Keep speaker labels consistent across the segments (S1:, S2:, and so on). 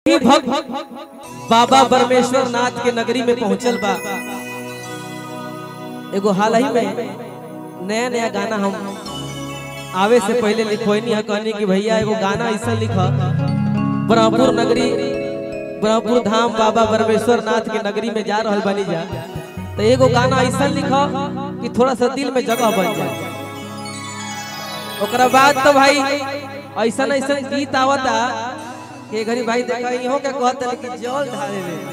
S1: ही भक्त बाबा परमेश्वर नाथ के नगरी में पहुंचल बा एगो हाल ही में नया नया गाना हम आवे से पहले लिखोनी है कहनी कि भैया एगो गाना ऐसा लिखा ब्रह्मपुर नगरी ब्रह्मपुर धाम बाबा परमेश्वर नाथ के नगरी में जा रहल बनी जा तो एगो गाना ऐसा लिखा कि थोड़ा सा दिल में जगह बन जाए ओकरा बाद तो भाई ऐसा ऐसा गीत आवता कि घरी भाई देखा इहो के कहत है कि जल ढारे रे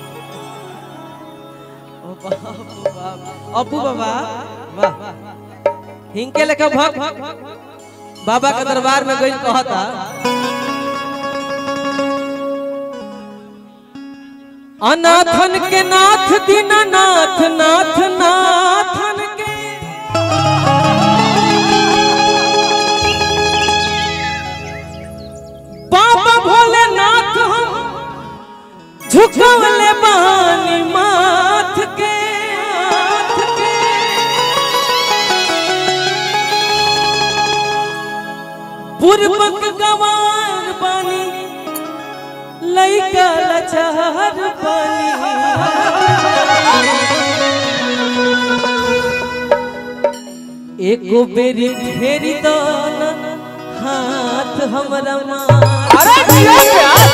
S1: ओ बाप रे बाप अबू बाबा वाह हिंके लेखा भक्त बाबा के दरबार में गई कहता अनाथन के नाथ दीनानाथ नाथ नाथन के बाबा भोलेनाथ हम झुकवले बानी माथ के माथ के पूर्वक गवार बानी लइका लचार बानी एको बेरी फेरी दान हाथ हमरा मार
S2: अरे जिया प्यार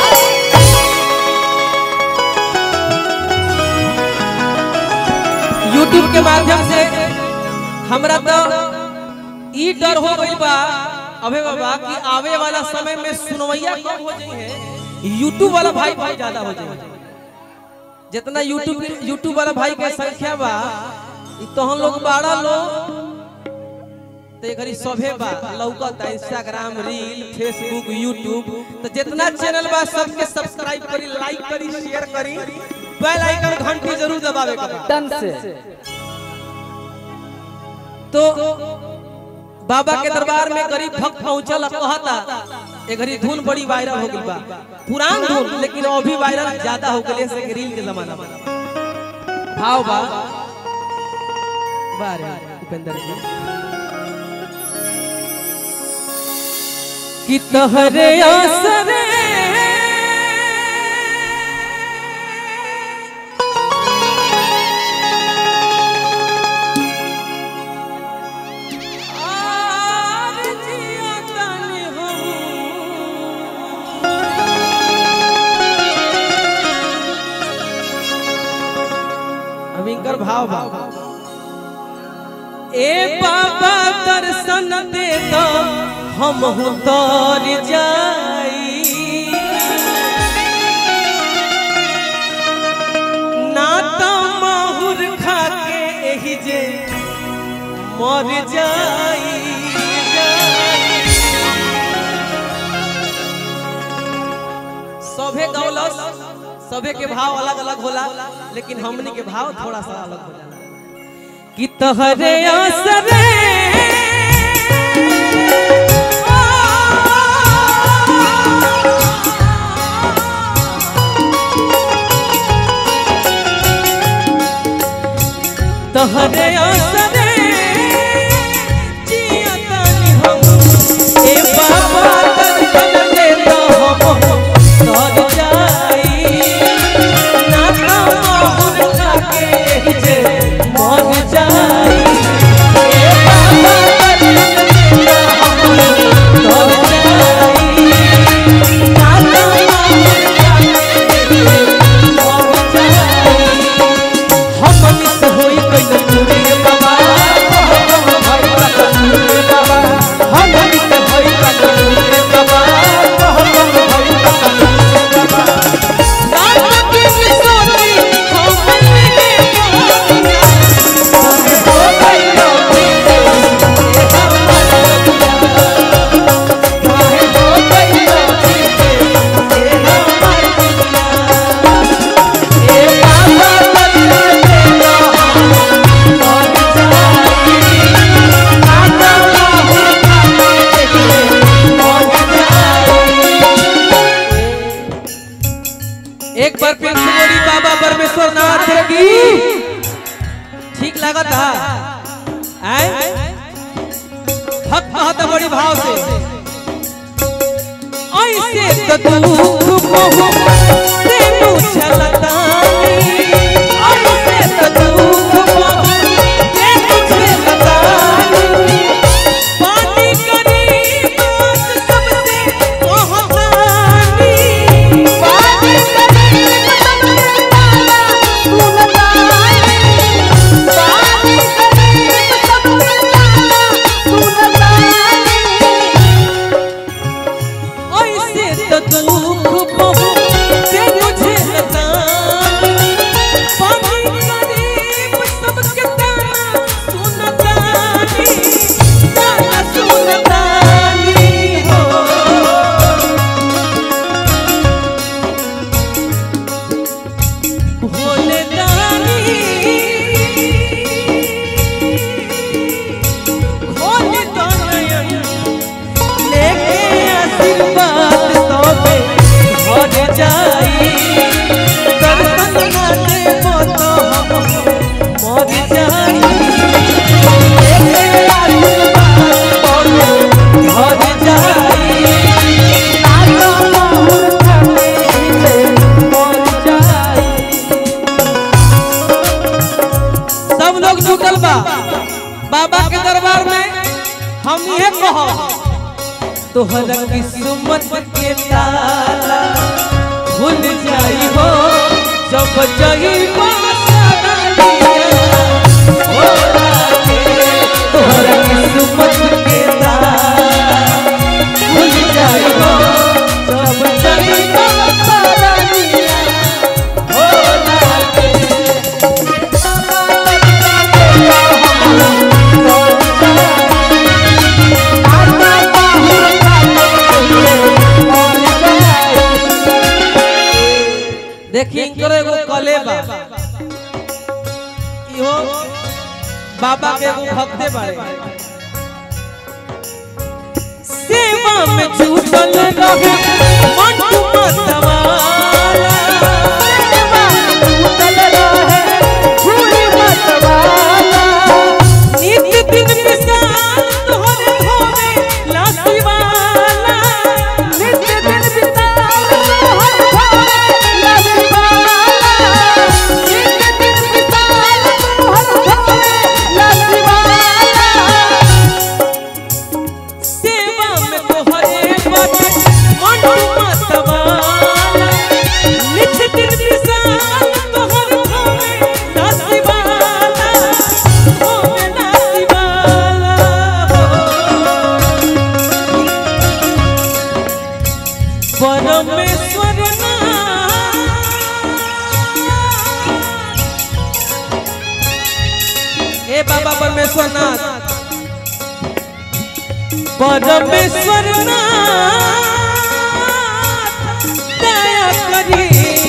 S1: यूट्यूब के माध्यम से हमरा तो ई डर हो गई बा अबे बाबा कि आवे वाला समय में सुनवैया कम हो जाई है यूट्यूब वाला भाई भाई ज्यादा हो जाई जितना यूट्यूब यूट्यूब वाला भाई के संख्या बा ई तो हम लोग बारह लोग तो ये घड़ी सभे बा लौकता इंस्टाग्राम रील फेसबुक यूट्यूब तो जितना चैनल बा सबके सब्सक्राइब करी लाइक करी शेयर करी बेल आइकन घंटी जरूर दबावे के बा
S2: तन से
S1: तो बाबा के दरबार में गरीब भक्त पहुंचल कहता ए घड़ी धुन बड़ी वायरल हो गई बा पुरान धुन लेकिन अभी वायरल ज्यादा हो गई से रील के जमाना में भाव बा बारे उपेंद्र जी कि तहरे आसरे आर जिया तनि हम। अब इनकर भाव भाव ए बाबा दर्शन दे दो हम तर जाई ना तो माहुर खा के एही जे मर जाई जाई। सभे गौलस सभे के भाव अलग अलग होला लेकिन हमनी के भाव थोड़ा सा अलग हो जाला कि तहरे आसरे तहरे आसरे जिया तानी हम ए बाबा दर्शन दे दो हम तर जाई ना तो माहुर खाके जे मर जाई ए बाबा दर्शन दे दो हम तर जाई ना तो माहुर खाके जे मर जाई हम मिस होई कइल चूड़ी बाबा हम भाई का चूड़ी बाबा हम मिस होई कइल चूड़ी बाबा हम भाई का चूड़ी बाबा रात की सोती हम मिले हो गई रोटी ये हमारा दिया काहे हो गई रोटी ये हमारा दिया ए बाबा बदल दे दो एक बार फिर से बोली बाबा परमेश्वर नाथ की ठीक लागत है आए भक्त कहता बड़ी भाव से ऐसे तो दुख बहुत से मुझलतानी ऐसे तो दुख बहुत से मुझलतानी पानी करी बात सबसे कहतानी
S2: पानी करीब सबसे ताला सुनतानी पानी करीब सबसे ताला सुनतानी
S1: ऐसे तो दुख बहुत से मुझे लतानी पानी करीब सबके ताना सुनतानी ताना सुनतानी हो भोले दानी भोले दानयन लेके आशीर्वाद तोबे घर जाई दर्शन ना देबो तो हम मर जाई लेके आशीर्वाद तोबे घर जाई
S2: ताला मोहर खाते से
S1: मर जाई सब लोग जुटल बा बाबा के दरबार में हम ये कहो तोहरा किस्मत के ताला खुल जाई हो जब जई तोहरा किस्मत के ताला खुल जाई हो जब जई हो लागे देखिए इनकर एगो कले बा इहो बाबा के एगो भक्ते बारे सेवा में छूटल रहे मंटू मतवाला नित्य दिन विशाल तोहरे धोवे लासीवाला सेवा में तोहरे बाटे मंटू मतवाला नित्य दिन विशाल तोहरे धोवे लासीवाला धोवे लासीवाला परमेश्वर हे बाबा परमेश्वर नाथ परमेश्वर नाथ दया करी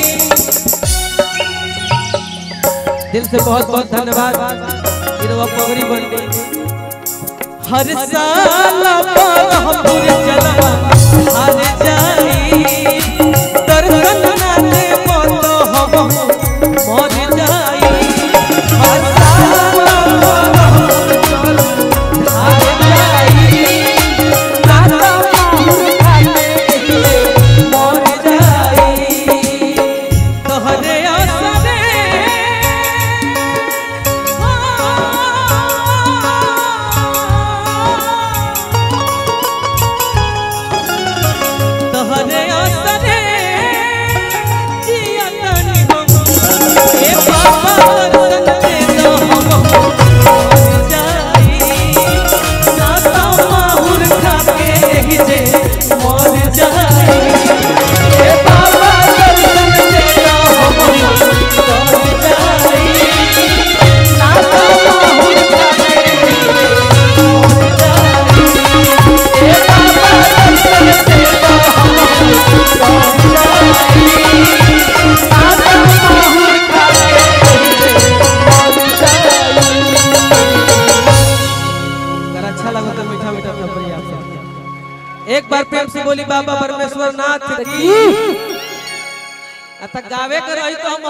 S1: दिल से बहुत बहुत धन्यवाद इरवा पगड़ी बन गई हर साल पर हम पूरे चलवा हार जाई दर्शन ना दे तो हम मर जाई हर साल पर हम चलवा हार जाई नाता मर जाई तोहरे आसरे तोहरे आसरे जिया तनी हम ए बाबा दर्शन दे दो हम मर जाई नाता माहुर खा के ही जे मर जाई ए बाबा दर्शन दे दो हम मर जाई नाता माहुर खा के ही जे मर जाई ए बाबा दर्शन दे दो हम मर जाई नाता माहुर खा के ही जे मर जाई अगर अच्छा लगा तो मीठा मीठा थप्पड़ी आप सबके। एक बार प्रेम से बोली बाबा परमेश्वर नाथ की अतः गावे कर रही तो हम